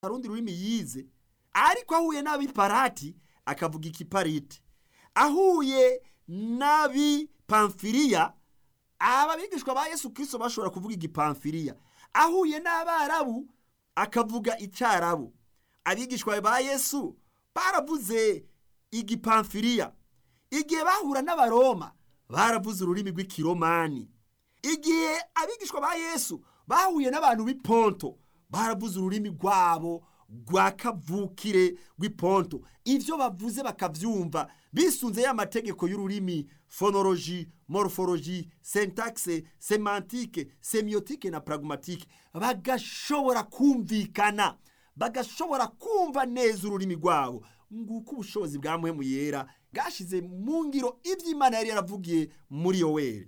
rundi rurimi yize ariko ahuye n'abiparati akavuga ikipariti ahuye n'abipamfiriya aba bigishwa ba yesu kirisito bashobora kuvuga igipamfiriya ahuye n'abarabu akavuga icyarabu abigishwa ba yesu baravuze igipamfiriya igihe bahura n'abaroma baravuze ururimi rw'ikiromani igihe abigishwa ba yesu bahuye n'abantu b'iponto baravuze ururimi rwabo rwa kavukire rw'iponto ibyo bavuze bakabyumva bisunze ya mategeko y'ururimi fonoloji morphology syntaxe semantike semiyotike na pragmatike bagashobora kumvikana bagashobora kumva neza ururimi rwabo nguko ubushobozi bwa muhemu yera bwashyize mu ngiro iby'imana yari yaravugiye muri yoweri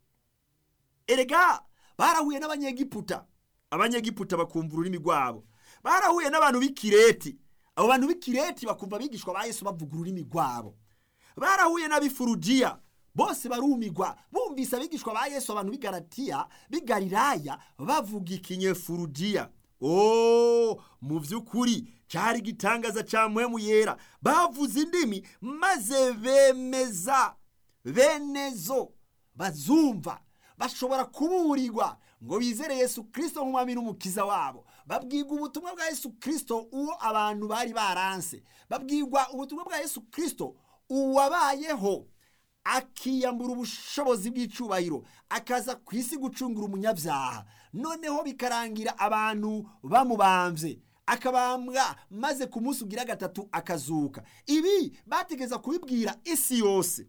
erega barahuye n'abanyegiputa abanyegiputa bakumva ururimi rwabo barahuye n'abantu b'ikireti abo bantu b'ikireti bakumva abigishwa ba yesu bavuga ururimi rwabo barahuye n'abifurugiya bose barumigwa bumvise abigishwa ba yesu abantu b'igaratiya b'igariraya bavuga ikinyefurugiya o mu by'ukuri cyari igitangaza cya muhemu yera bavuze indimi maze bemeza benezo bazumva bashobora kuburirwa ngo bizere yesu kirisito nk'umwami n'umukiza wabo babwirwa ubutumwa bwa yesu kirisito uwo abantu bari baranse babwirwa ubutumwa bwa yesu kirisito uwabayeho akiyambura ubushobozi bw'icyubahiro akaza ku isi gucungura umunyabyaha noneho bikarangira abantu bamubambye akabambwa maze ku munsi ugira gatatu akazuka ibi bategeza kubibwira isi yose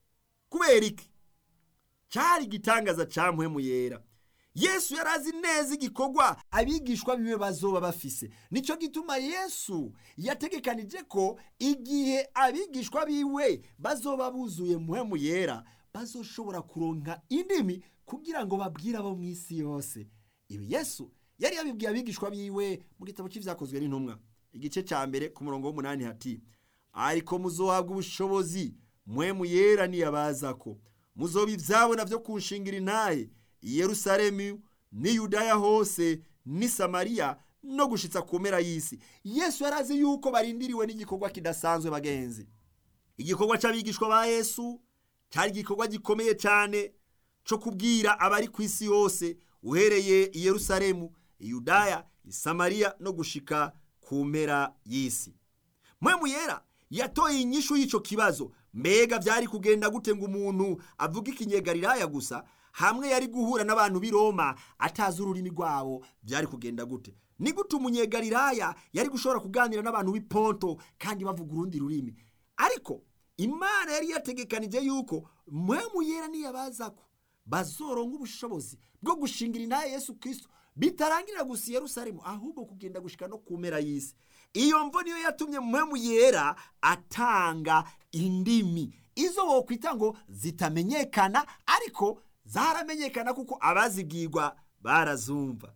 kubera iki cyari igitangaza cya muhemu yera yesu yari azi neza igikorwa abigishwa biwe bazoba bafise nicyo gituma yesu yategekanije ko igihe abigishwa biwe bazoba buzuye muhemu yera bazoshobora kuronka indimi kugira ngo babwire abo mu isi yose ibi yesu yari yabibwiye abigishwa biwe mu gitabo cy'ibyakozwe n'intumwa igice cya mbere ku murongo w'umunani hati ariko muzohabwa ubushobozi muhemu yera niyabaza ko muzoba ibyabona byo kunshingira intahe i yerusalemu ni yudaya hose ni samariya no gushitsa ku mpera y'isi yesu yari azi yuko barindiriwe n'igikorwa kidasanzwe bagenzi igikorwa cy'abigishwa ba yesu cyari igikorwa gikomeye cyane cyo kubwira abari ku isi yose uhereye i yerusalemu i yudaya i samariya no gushika ku mpera y'isi mwemu yera yatoye inyishu y'icyo kibazo mbega byari kugenda gute ngo umuntu avuge ikinyegariraya gusa hamwe yari guhura n'abantu b'i Roma atazi ururimi rwabo byari kugenda gute ni gute umunyegariraya yari gushobora kuganira n'abantu b'i Ponto kandi bavuga urundi rurimi ariko imana yari yategekanije yuko mwemu yera niyabaza ko bazoronka ubushobozi bwo gushingira intaye yesu kirisito bitarangirira gusa i yerusalemu ahubwo kugenda gushika no ku mpera y'isi iyo mvo niyo yatumye mwemu yera atanga indimi izo wokwita ngo zitamenyekana ariko zaramenyekana kuko abazibwirwa barazumva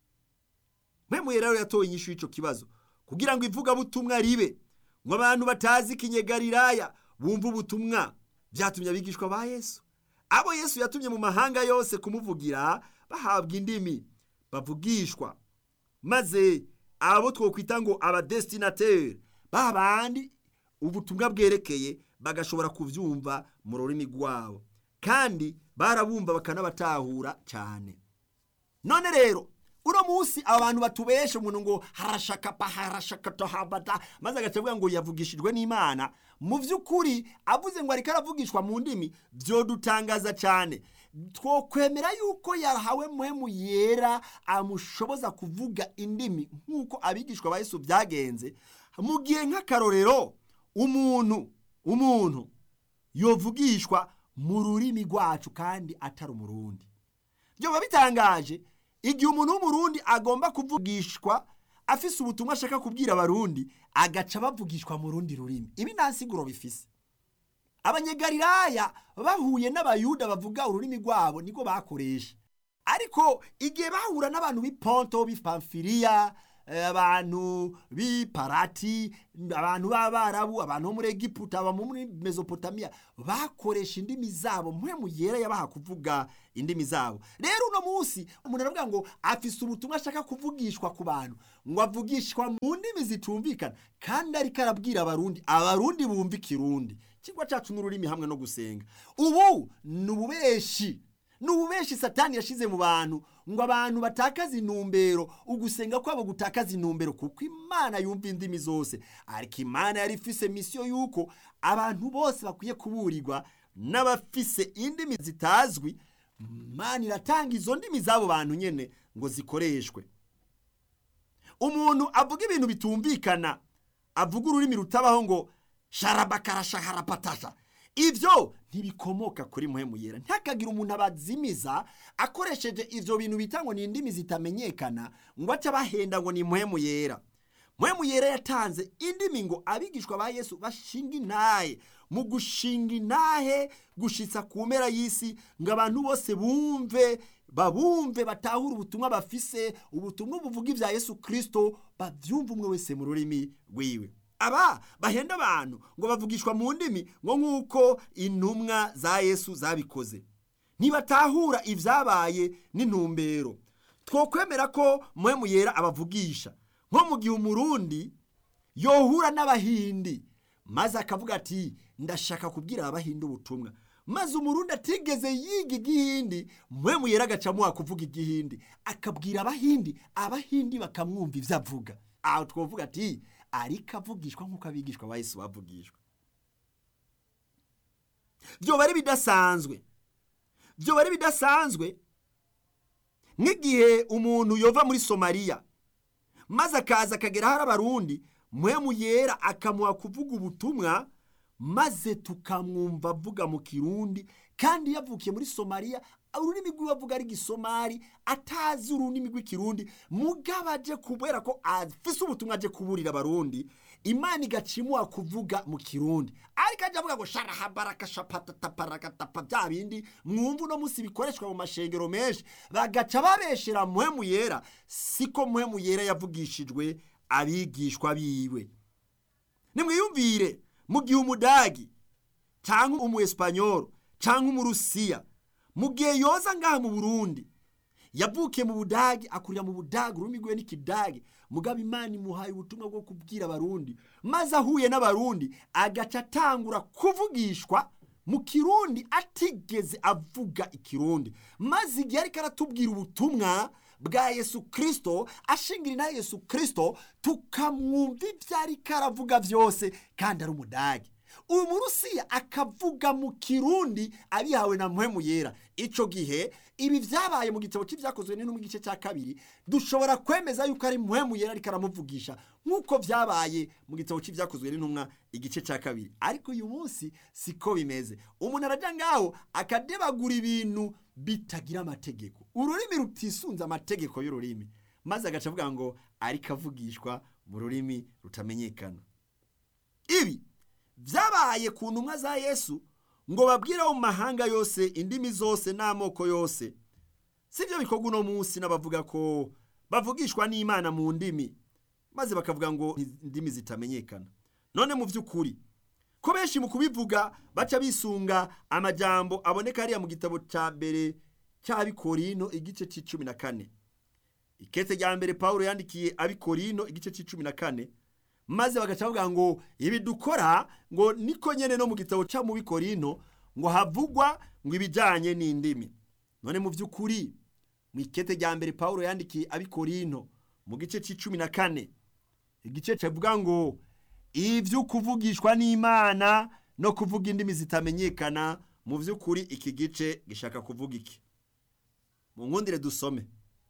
mwemu yera rero yatoye inyishu y'icyo kibazo kugira ngo ivugabutumwa ribe ngo abantu batazi ikinyegariraya bumve ubutumwa byatumye abigishwa ba yesu abo yesu yatumye mu mahanga yose kumuvugira bahabwa indimi bavugishwa maze abo twokwita ngo abadesitinateri ba bandi ubutumwa bwerekeye bagashobora kubyumva mu rurimi rwabo kandi barabumva bakanabatahura cyane none rero uno munsi abantu batubesha umuntu ngo harashaka pa harashaka tohabata maze agacavuga ngo yavugishijwe n'imana mu by'ukuri avuze ngo ariko aravugishwa mu ndimi byodutangaza cyane twokwemera yuko yahawe muhemu yera amushoboza kuvuga indimi nk'uko abigishwa ba Yesu byagenze mu gihe nk'akarorero umuntu umuntu yovugishwa mu rurimi rwacu kandi atari umurundi byoba bitangaje igihe umuntu w'umurundi agomba kuvugishwa afise ubutumwa ashaka kubwira abarundi agaca bavugishwa mu rundi rurimi ibi nta nsiguro bifise abanyegariraya bahuye n'abayuda bavuga ururimi rwabo niko bakoresha ariko igihe bahura n'abantu b'iponto b'ipamfiriya eh, abantu b'iparati abantu b'abarabu abantu bo muri egiputa aba muri mesopotamiya bakoresha indimi zabo mpwemu yera yabaha kuvuga indimi zabo rero uno munsi umuntu aravuga ngo afise ubutumwa ashaka kuvugishwa ku bantu ngo avugishwa mu ndimi zitumvikana kandi ariko arabwira abarundi abarundi bumva ikirundi ikigwa cyacu n'ururimi hamwe no gusenga ubu ni ububeshi ni ububeshi satani yashize mu bantu ngo abantu batakaze intumbero ugusenga kwabo gutakaza intumbero kuko imana yumva indimi zose ariko imana yari ifise misiyo y'uko abantu bose bakwiye kuburirwa n'abafise indimi zitazwi imana iratanga izo ndimi z'abo bantu nyine ngo zikoreshwe umuntu avuga ibintu bitumvikana avuga ururimi rutabaho ngo sharabakarashaharapatasha ibyo ntibikomoka kuri muhemu yera ntihakagire umuntu abazimiza akoresheje ibyo bintu bita ngo ni indimi zitamenyekana ngo ace abahenda ngo ni muhemu yera muhemu yera yatanze indimi ngo abigishwa ba yesu bashinga intahe mu gushinga intahe gushitsa ku mpera y'isi ngo abantu bose bumve babumve batahure ubutumwa bafise ubutumwa buvuga ibya yesu kirisito babyumve umwe wese mu rurimi rwiwe aba bahenda abantu ngo bavugishwa mu ndimi ngo nk'uko intumwa za yesu zabikoze ntibatahura ibyabaye n'intumbero twokwemera ko muhemu yera abavugisha nko mu gihe umurundi yohura n'abahindi maze akavuga ati ndashaka kubwira abahindi ubutumwa maze umurundi atigeze yiga igihindi muhemu yera agacamuha kuvuga igihindi akabwira abahindi abahindi bakamwumva ibyo avuga aho twavuga ati ariko avugishwa nk'uko abigishwa ba Yesu bavugishwa byoba ari bidasanzwe byoba ari bidasanzwe nk'igihe umuntu yova muri somaliya maze akaza akagera hari abarundi muhemu yera akamuha kuvuga ubutumwa maze tukamwumva avuga mu kirundi kandi yavukiye muri somaliya ururimi rw'iwe avuga ari gisomari atazi ururimi rw'ikirundi mugabo aje kubera ko afise ubutumwa aje kuburira abarundi imana igacimuha kuvuga mu kirundi ariko ajya avuga ngo sharahabarakashapatataparakatapa bya bindi mwumva uno munsi bikoreshwa mu mashengero menshi bagaca babeshera muhemu yera siko muhemu yera yavugishijwe abigishwa biwe nimwiyumvire mu gihe umudagi cyangwa umu esipanyoro cyangwa umurusiya mu gihe yoza ngaha mu burundi yavukiye mu budage akurira mu budage ururimi rwe n'ikidage mugabo imana imuhaye ubutumwa bwo kubwira abarundi maze ahuye n'abarundi agaca atangura kuvugishwa mu kirundi atigeze avuga ikirundi maze igihe ariko aratubwira ubutumwa bwa yesu kirisito ashingira na yesu kirisito tukamwumva ibyo ariko aravuga byose kandi ari umudage uyu murusiya akavuga mu kirundi abihawe na muhemu yera icyo gihe ibi byabaye mu gitabo cy'ibyakozwe n'intumwa igice cya kabiri dushobora kwemeza yuko ari muhemu yera ariko aramuvugisha nk'uko byabaye mu gitabo cy'ibyakozwe n'intumwa igice cya kabiri ariko uyu munsi siko bimeze umuntu arajya ngaho akadebagura ibintu bitagira amategeko ururimi rutisunze amategeko y'ururimi maze agaca avuga ngo ariko avugishwa mu rurimi rutamenyekana ibi byabaye ku ntumwa za yesu ngo babwire mu mahanga yose indimi zose n'amoko yose si byo bikorwa uno munsi n'abavuga ko bavugishwa n'imana mu ndimi maze bakavuga ngo indimi zitamenyekana none mu by'ukuri ko benshi mu kubivuga baca bisunga amajambo aboneka hariya mu gitabo cya mbere cy'abikorino igice cy'icumi na kane ikete rya mbere paul yandikiye abikorino igice cy'icumi na kane maze bagaca bavuga ngo ibi dukora ngo niko nyine no mu gitabo cya mu bikorino ngo havugwa ngo ibijyanye n'indimi none mu by'ukuri mu ikete rya mbere paul yandikiye abikorino mu gice cy'icumi na kane igice kivuga ngo ibyo kuvugishwa n'imana no kuvuga indimi zitamenyekana mu by'ukuri iki gice gishaka kuvuga iki mu nkundire dusome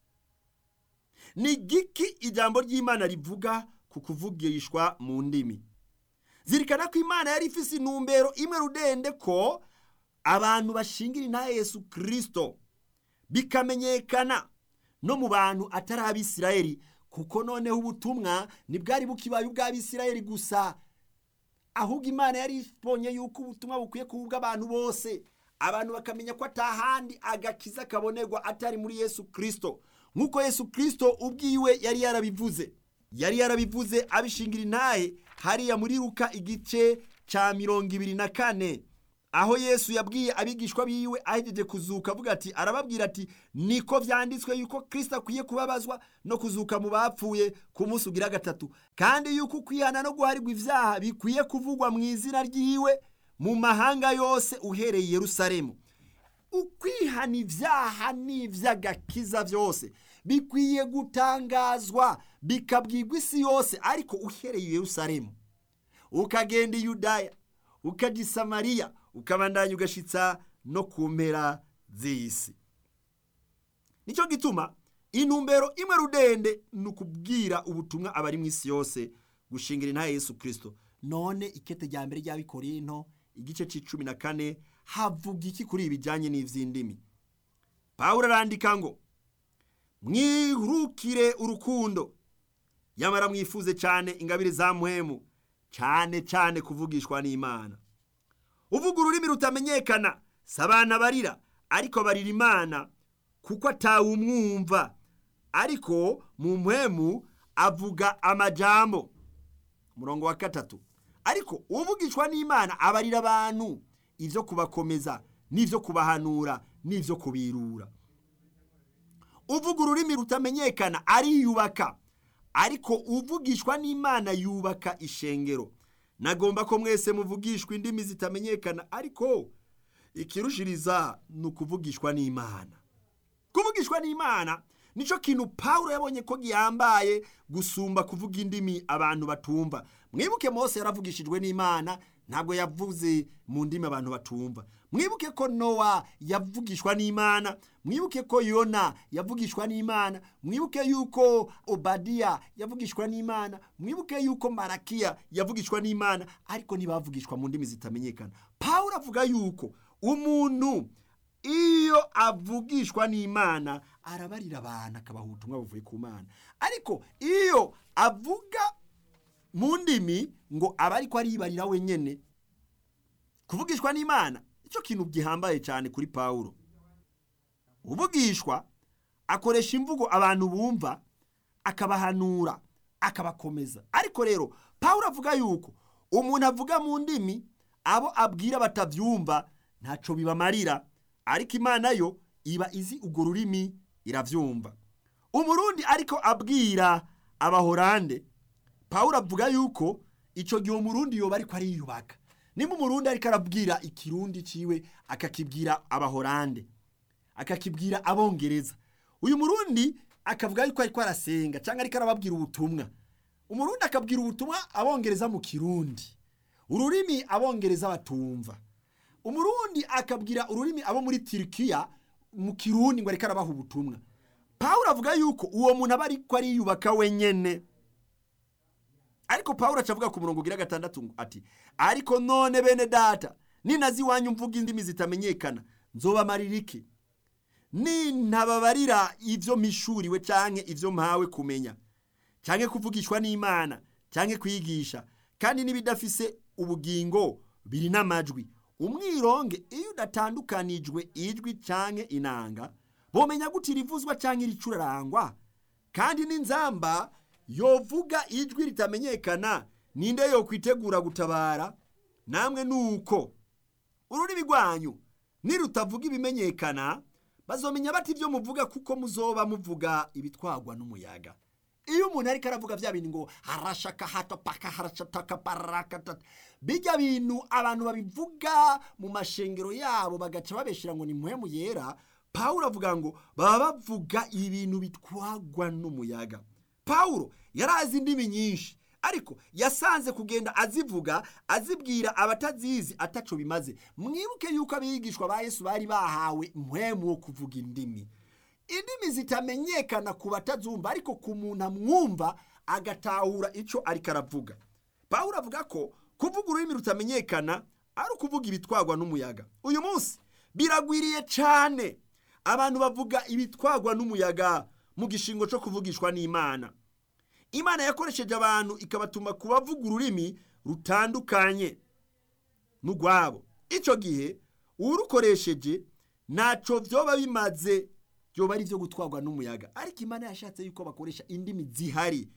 ni giki ijambo ry'imana rivuga ku kuvugishwa mu ndimi zirikana ko imana yari ifise intumbero imwe rudende ko abantu bashingira intahe yesu kirisito bikamenyekana no mu bantu atari abisirayeli kuko noneho ubutumwa ntibwari bukibaye ubw'abisirayeli gusa ahubwo imana yari ibonye yuko ubutumwa bukwiye kuba ubw'abantu bose abantu bakamenya ko atahandi agakiza kabonerwa atari muri yesu kirisito nk'uko yesu kirisito ubwiwe yari yarabivuze yari yarabivuze abishingira intahe hariya muri ruka igice cya mirongo ibiri na kane aho yesu yabwiye abigishwa biwe ahejeje kuzuka avuga ati arababwira ati niko byanditswe yuko kirisita akwiye kubabazwa no kuzuka mu bapfuye ku munsi ugira gatatu kandi yuko ukwihana no guharirwa ibyaha bikwiye kuvugwa mu izina ry'iwe mu mahanga yose uhereye i Yerusalemu ukwihana ibyaha n'iby'agakiza byose bikwiye gutangazwa bikabwirwa isi yose ariko uhereye i Yerusalemu ukagenda i Yudaya ukajya i Samariya ukabandanya ugashitsa no ku mpera z'isi nicyo gituma intumbero imwe rudende ni ukubwira ubutumwa abari mu isi yose gushingira intahe Yesu kirisito none ikete rya mbere ry'abikorinto igice cy'icumi na kane havuga iki kuri ibi bijyanye n'iby'indimi pawulo arandika ngo mwirukire urukundo yamara mwifuze cyane ingabire za muhemu cyane cyane kuvugishwa n'imana uvuga ururimi rutamenyekana si abana barira ariko barira imana kuko atawumwumva ariko mu muhemu avuga amajambo umurongo wa gatatu ariko uvugishwa n'imana abarira abantu ibyo kubakomeza n'ibyo kubahanura n'ibyo kubirura uvuga ururimi rutamenyekana ariyubaka ariko uvugishwa n'imana yubaka ishengero nagomba ko mwese muvugishwa indimi zitamenyekana ariko ikirushiriza ni ukuvugishwa n'imana kuvugishwa n'imana nicyo kintu pawulo yabonye ko gihambaye gusumba kuvuga indimi abantu batumva mwibuke mose yaravugishijwe n'imana ntabwo yavuze mu ndimi abantu batumva mwibuke ko nowa yavugishwa n'imana mwibuke ko yona yavugishwa n'imana mwibuke yuko obadiya yavugishwa n'imana mwibuke yuko marakiya yavugishwa n'imana ariko ntibavugishwa mu ndimi zitamenyekana pawulo avuga yuko umuntu iyo avugishwa n'imana arabarira abantu akabaha ubutumwa buvuye ku mana ariko iyo avuga mu ndimi ngo aba ariko aribarira wenyine kuvugishwa n'imana nicyo kintu gihambaye cyane kuri pawulo uvugishwa akoresha imvugo abantu bumva akabahanura akabakomeza ariko rero pawulo avuga yuko umuntu avuga mu ndimi abo abwira batabyumva ntacyo bibamarira ariko imana yo iba izi urwo rurimi irabyumva umurundi ariko abwira abahorande pawulo avuga yuko icyo gihe umurundi yoba ariko ariyubaka nimba umurundi ariko arabwira ikirundi ciwe akakibwira abahorande akakibwira abongereza uyu murundi akavuga yuko ariko arasenga cyangwa ariko arababwira ubutumwa umurundi akabwira ubutumwa abongereza mu kirundi ururimi abongereza batumva umurundi akabwira ururimi abo muri tirikiya mu kirundi ngo ariko arabaha ubutumwa pawulo avuga yuko uwo muntu aba ariko ariyubaka wenyine ariko pawulo acavuga ku murongo ugira gatandatu ati ariko none bene data ninazi iwanyu mvuga indimi zitamenyekana nzobamarira iki nintababarira ibyo mpishuriwe cyangwa ibyo mpawe kumenya cyangwa kuvugishwa n'imana cyangwa kwigisha kandi n'ibidafise ubugingo biri n'amajwi umwironge iyo udatandukanijwe ijwi cyangwa inanga bomenya gute irivuzwa cyangwa iricurarangwa kandi n'inzamba yovuga ijwi ritamenyekana ninde yo kwitegura gutabara namwe nuko ururimi rwanyu nirutavuga ibimenyekana bazomenya bati ibyo muvuga kuko muzoba muvuga ibitwagwa n'umuyaga iyo umuntu ariko aravuga bya bintu ngo harashaka hato paka harashataka parakatata bijya bintu abantu babivuga mu mashengero yabo bagaca babeshera ngo ni muhemu yera pawulo avuga ngo baba bavuga ibintu bitwagwa n'umuyaga pawulo yari azi indimi nyinshi ariko yasanze kugenda azivuga azibwira abatazizi ataco bimaze mwibuke yuko abigishwa ba yesu bari bahawe muhemu wo kuvuga indimi indimi zitamenyekana ku batazumva ariko ku muntu amwumva agatahura icyo ariko aravuga pawulo avuga ko kuvuga ururimi rutamenyekana ari ukuvuga ibitwagwa n'umuyaga uyu munsi biragwiriye cyane abantu bavuga ibitwagwa n'umuyaga mu gishingo cyo kuvugishwa n'imana imana yakoresheje abantu ikabatuma kubavuga ururimi rutandukanye n'urwabo icyo gihe urukoresheje ntacyo byoba bimaze byoba ari ibyo gutwarwa n'umuyaga ariko imana yashatse yuko bakoresha indimi zihari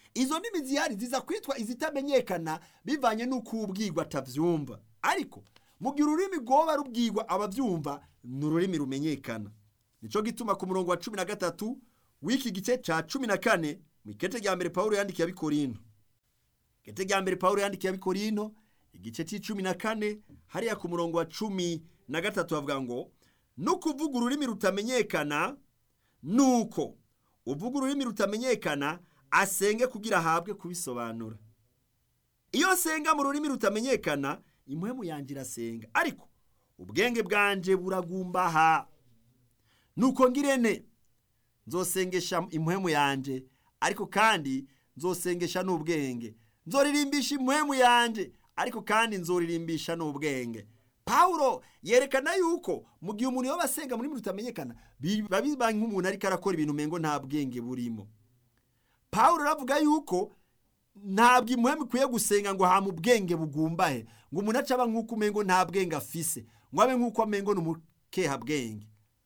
izo ndimi zihari ziza kwitwa izitamenyekana bivanye n'uko ubwirwa atavyumva ariko mu gihe ururimi rwoba rubwirwa abavyumva ni ururimi rumenyekana nico gituma ku murongo wa cumi na gatatu w'iki gice ca cumi na kane mu ikete rya mbere pawulo yandikiye abikorinto ikete rya mbere pawulo yandikiye abikorinto igice c'icumi na kane hariya ku murongo wa cumi na gatatu havuga ngo no kuvuga ururimi rutamenyekana nuko uvuga ururimi rutamenyekana asenge kugira ahabwe kubisobanura iyo senga mu rurimi rutamenyekana impwemu yanjye irasenga ariko ubwenge bwanje buragumbaha nuko ngirene nzosengesha impwemu yanje ariko kandi nzosengesha n'ubwenge nzoririmbisha impwemu yanje ariko kandi nzoririmbisha n'ubwenge pawulo yerekana yuko mu gihe umuntu yoba asenga muri rutamenyekana biba biba nk'umuntu ariko arakora ibintu umengo nta bwenge burimo pawulo aravuga yuko ntabwo impwemu ikwiye gusenga ngo hama ubwenge bugumbahe ngo umuntu ace aba nk'uko umengo nta bwenge afise ngo abe nk'uko amengo ni umukeha bwenge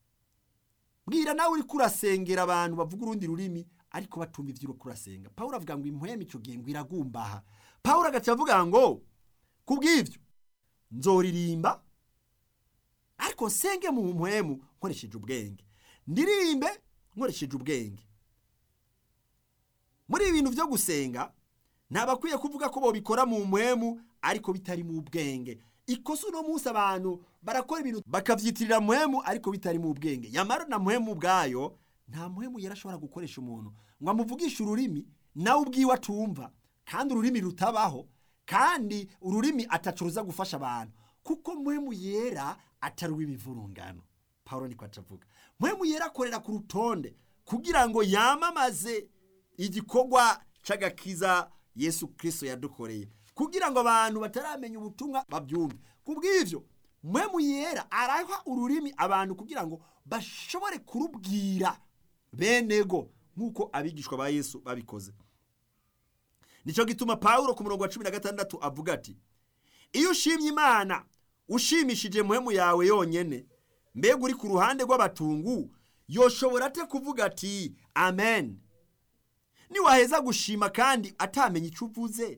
mbwira nawe uriko urasengera abantu bavuga urundi rurimi ariko batumva ivyo uriko urasenga pawulo avuga ngo impwemu ico gihe ngo iragumbaha pawulo agaca avuga ngo kubw'ivyo nzoririmba ariko nsenge mu mpwemu nkoresheje ubwenge ndirimbe nkoresheje ubwenge muri ibi bintu vyo gusenga ntabakwiye kuvuga ko bobikora mu mpwemu ariko bitari mu bwenge ikosa uno munsi abantu barakora ibintu bakavyitirira mpwemu ariko bitari mu bwenge yamara na mpwemu ubwayo nta mpwemu yari ashobora gukoresha umuntu ngo amuvugishe ururimi nawe ubwiwe atumva kandi ururimi rutabaho kandi ururimi ataco ruza gufasha abantu kuko mpwemu yera atari uw'ibivurungano pawulo niko acavuga mpwemu yera akorera ku rutonde kugira ngo yamamaze igikorwa c'agakiza yesu kristo yadukoreye kugira ngo abantu bataramenya ubutumwa babyumve kubw'ivyo mpwemu yera araha ururimi abantu kugira ngo bashobore kurubwira benego nk'uko abigishwa ba yesu babikoze nico gituma pawulo ku murongo wa cumi na gatandatu avuga ati iyo ushimye imana ushimishije muhemu yawe yonyene mbega uri ku ruhande rw'abatungu yoshobora ate kuvuga ati amen niwaheza gushima kandi atamenya icyo uvuze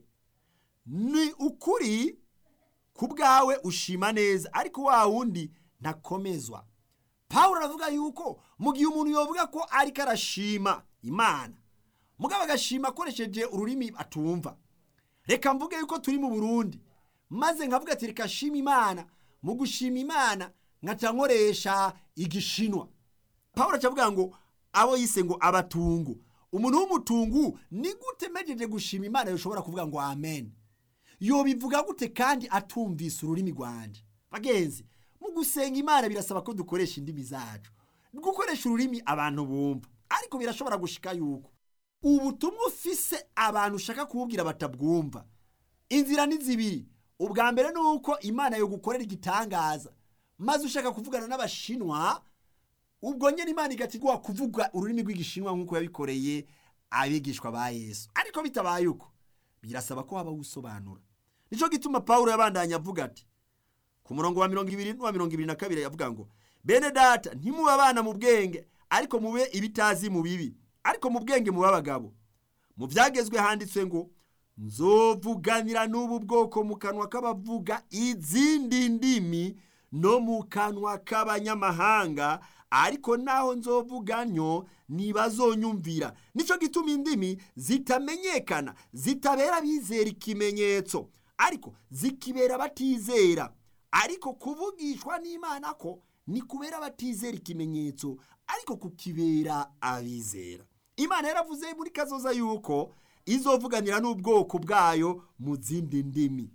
ni ukuri ku bwawe ushima neza ariko wa wundi ntakomezwa pawulo aravuga yuko mu gihe umuntu yovuga ko ariko arashima imana mugabo agashima akoresheje ururimi atumva reka mvuge yuko turi mu burundi maze nkavuga ati reka shima imana mu gushima imana nkaca nkoresha igishinwa pawulo acavuga ngo abo yise ngo abatungu umuntu w'umutungu ni gute mejeje gushima imana yoshobora kuvuga ngo amen yobivuga gute kandi atumvise ururimi rwanje bagenzi mu gusenga imana birasaba ko dukoresha indimi zacu gukoresha ururimi abantu bumva ariko birashobora gushika yuko ubutumwa ufise abantu ushaka kububwira batabwumva inzira ni zibiri ubwa mbere ni uko imana yo gukorera igitangaza maze ushaka kuvugana n'abashinwa ubwo nyine imana igatigwa kuvuga ururimi rw'igishinwa nk'uko yabikoreye abigishwa ba yesu ariko bitabaye uko birasaba ko waba usobanura nicyo gituma pawulo yabandanya avuga ati ku murongo wa mirongo ibiri n'uwa mirongo ibiri na kabiri yavuga ngo bene data ntimube abana mu bwenge ariko mube ibitazi mu bibi ariko mu bwenge mube abagabo mu byagezwe handitswe ngo nzovuganira n'ubu bwoko mu kanwa k'abavuga izindi ndimi no mu kanwa k'abanyamahanga ariko naho nzovuga ntyo ntibazonyumvira nicyo gituma indimi zitamenyekana zitabera bizera ikimenyetso ariko zikibera batizera ariko kuvugishwa n'imana ko ni kubera batizera ikimenyetso ariko kukibera abizera imana yaravuze muri kazoza yuko izovuganira n'ubwoko bwayo mu zindi ndimi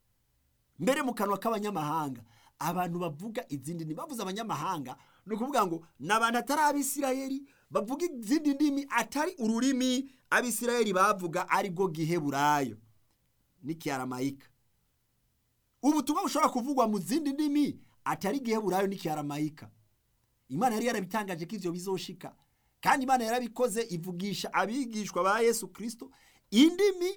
mbere mu kanwa k'abanyamahanga abantu bavuga izindi ndimi bavuze abanyamahanga ni ukuvuga ngo ni abantu atari abisirayeli bavuga izindi ndimi atari ururimi abisirayeli bavuga aribwo giheburayo n'ikiyaramayika ubutumwa bushobora kuvugwa mu zindi ndimi atari giheburayo n'ikiyaramayika imana yari yarabitangaje ko ivyo bizoshika kandi imana yarabikoze ivugisha abigishwa ba yesu kirisito indimi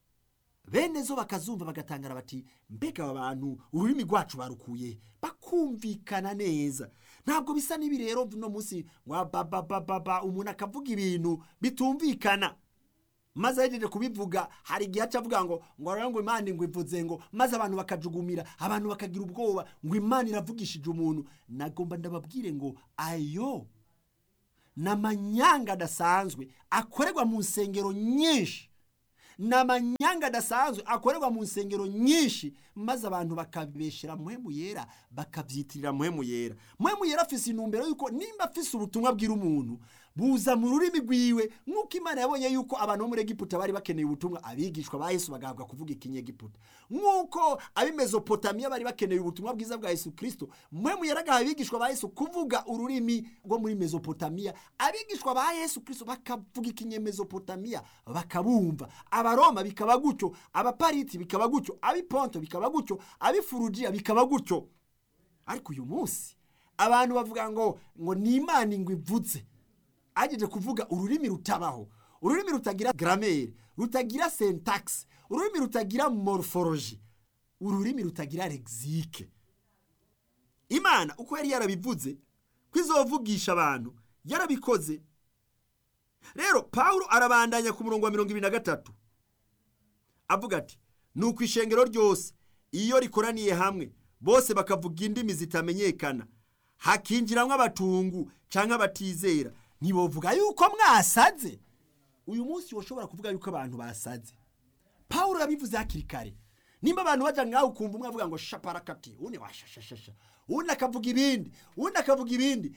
bene zo bakazumva bagatangara bati mbega aba bantu ururimi rwacu barukuye bakumvikana neza ntabwo bisa n'ibi rero uno munsi wa babababa umuntu akavuga ibintu bitumvikana maze ahejeje kubivuga hari igihe aca avuga ngo ngo rero ngo imana ngo ivuze ngo maze abantu bakajugumira abantu bakagira ubwoba ngo imana iravugishije umuntu nagomba ndababwire ngo ayo ni amanyanga adasanzwe akorerwa mu nsengero nyinshi ni amanyanga adasanzwe akorerwa mu nsengero nyinshi maze abantu bakabibeshera muhemu yera bakabyitirira muhemu yera muhemu yera afise intumbero yuko nimba afise ubutumwa bwira umuntu buza mu rurimi rwiwe nk'uko imana yabonye yuko abantu bo muri egiputa bari bakeneye ubutumwa abigishwa ba yesu bagahabwa kuvuga ikinyegiputa nk'uko ab'i mesopotamiya bari bakeneye ubutumwa bwiza bwa yesu kirisito muhemu yera agaha abigishwa ba yesu kuvuga ururimi rwo muri mesopotamiya abigishwa ba yesu kirisito bakavuga ikinyemesopotamiya bakabumva abaroma bikaba gutyo abapariti bikaba gutyo abiponto bikaba gutyo abifurujiya bikaba gutyo ariko uyu munsi abantu bavuga ngo ngo ni imana ingwe ivutse ageje kuvuga ururimi rutabaho ururimi rutagira gramere rutagira syntax ururimi rutagira morphology ururimi rutagira lexike imana uko yari yarabivuze ko izovugisha abantu yarabikoze rero pawulo arabandanya ku murongo wa mirongo ibiri na gatatu avuga ati ni uku ishengero ryose iyo rikoraniye hamwe bose bakavuga indimi zitamenyekana hakinjiramo abatungu cyangwa abatizera ntibovuga yuko mwasaze uyu munsi woshobora kuvuga yuko abantu basaze pawulo yabivuze hakiri kare nimba abantu bajya ngaho ukumva umwe avuga ngo shaparakati undi washashashasha undi akavuga ibindi undi akavuga ibindi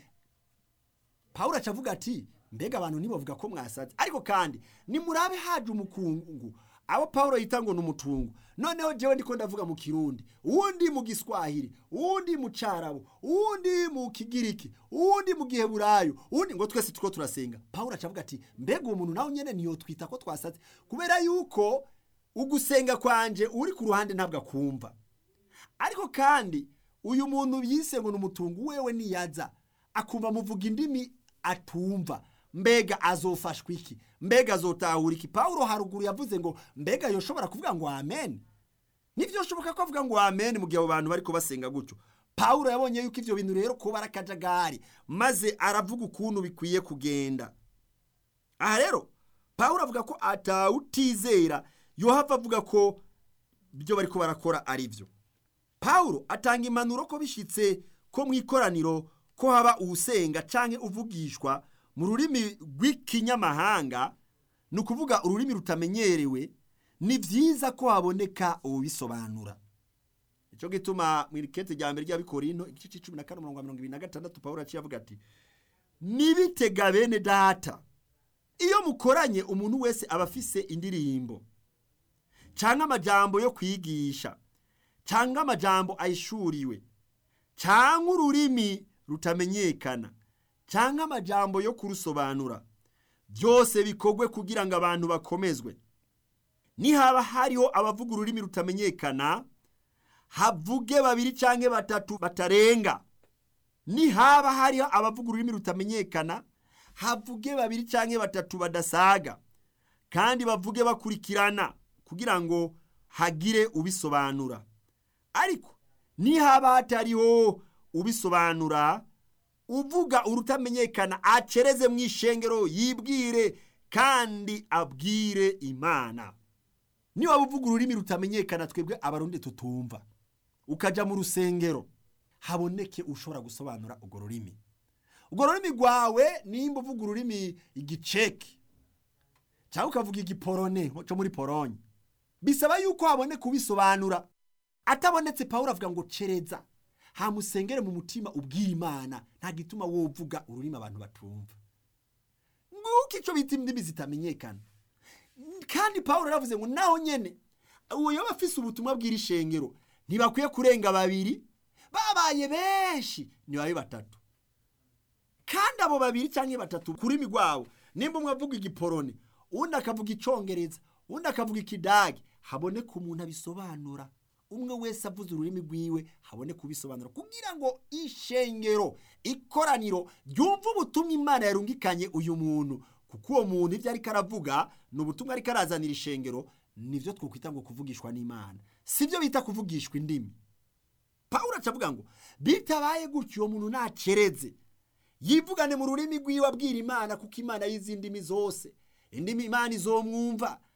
pawulo aca avuga ati mbega abantu ntibavuga ko mwasaze ariko kandi nimurabe haje umukungu abo pawulo yita ngo ni umutungo noneho jewe ndiko ndavuga mu kirundi uwundi mu giswahili uwundi mu carabo uwundi mu kigiriki uwundi mu giheburayo uwundi ngo twese tuko turasenga pawulo acavuga ati mbega uwo muntu nawe nyene niyo twita ko twasaze kubera yuko ugusenga kwanje uri ku ruhande ntabwo akumva ariko kandi uyu muntu yise ngo ni umutungo wewe niyaza akumva muvuga indimi atumva mbega azofashwa iki mbega azotahura iki pawulo haruguru yavuze ngo mbega yoshobora kuvuga ngo amen nibyo shoboka ko avuga ngo amen mu gihe abo bantu bari basenga gutyo pawulo yabonye yuko ibyo bintu rero kuba ari akajagari maze aravuga ukuntu bikwiye kugenda aha rero pawulo avuga ko atawutizera yohava avuga ko ibyo bari barakora ari byo pawulo atanga impanuro ko bishyitse ko mu ikoraniro ko haba uwusenga cyangwa uvugishwa mu rurimi rw'ikinyamahanga ni ukuvuga ururimi rutamenyerewe ni byiza ko haboneka ubisobanura icyo gituma mu irikete rya mbere ry'abikorino igice cy'icumi na kane mirongo irindwi na gatandatu paul aciye avuga ati nibitega bene data iyo mukoranye umuntu wese aba afise indirimbo cyangwa amajambo yo kwigisha cyangwa amajambo ayishuriwe cyangwa ururimi rutamenyekana cyangwa amajambo yo kurusobanura byose bikorwe kugira ngo abantu bakomezwe nihaba hariho abavuga ururimi rutamenyekana havuge babiri cyangwa batatu batarenga nihaba hariho abavuga ururimi rutamenyekana havuge babiri cyangwa batatu badasaga kandi bavuge bakurikirana kugira ngo hagire ubisobanura ariko nihaba hatariho ubisobanura uvuga urutamenyekana acereze mu ishengero yibwire kandi abwire imana niba uvuga ururimi rutamenyekana twebwe abarundi tutumva ukajya mu rusengero haboneke ushobora gusobanura urwo rurimi urwo rurimi rwawe nimba uvuga ururimi igiceki cyangwa ukavuga igiporone cyo muri poronye bisaba yuko haboneka ubisobanura atabonetse pawulo avuga ngo cereza hamusengere mu mutima ubwira imana nta gituma wovuga ururimi abantu batumva nguko icyo bita indimi zitamenyekana kandi pawulo yaravuze ngo naho nyene uwo yaba afise ubutumwa bw'iri shengero ntibakwiye kurenga babiri babaye benshi ntibabe batatu kandi abo babiri cyangwa batatu kuri migwabo nimba umwe avuga igiporone undi akavuga icongereza undi akavuga ikidage haboneka umuntu abisobanura umwe wese avuze ururimi rwiwe haboneka ubisobanura kugira ngo ishengero ikoraniro ryumve ubutumwa imana yarungikanye uyu muntu kuko uwo muntu ibyo ariko aravuga ni ubutumwa ariko arazanira ishengero nibyo twakwita ngo kuvugishwa n'imana si byo bita kuvugishwa indimi pawulo acavuga ngo bitabaye gutyo uwo muntu ntacereze yivugane mu rurimi rwiwe abwira imana kuko imana y'izindi ndimi zose indimi imana izomwumva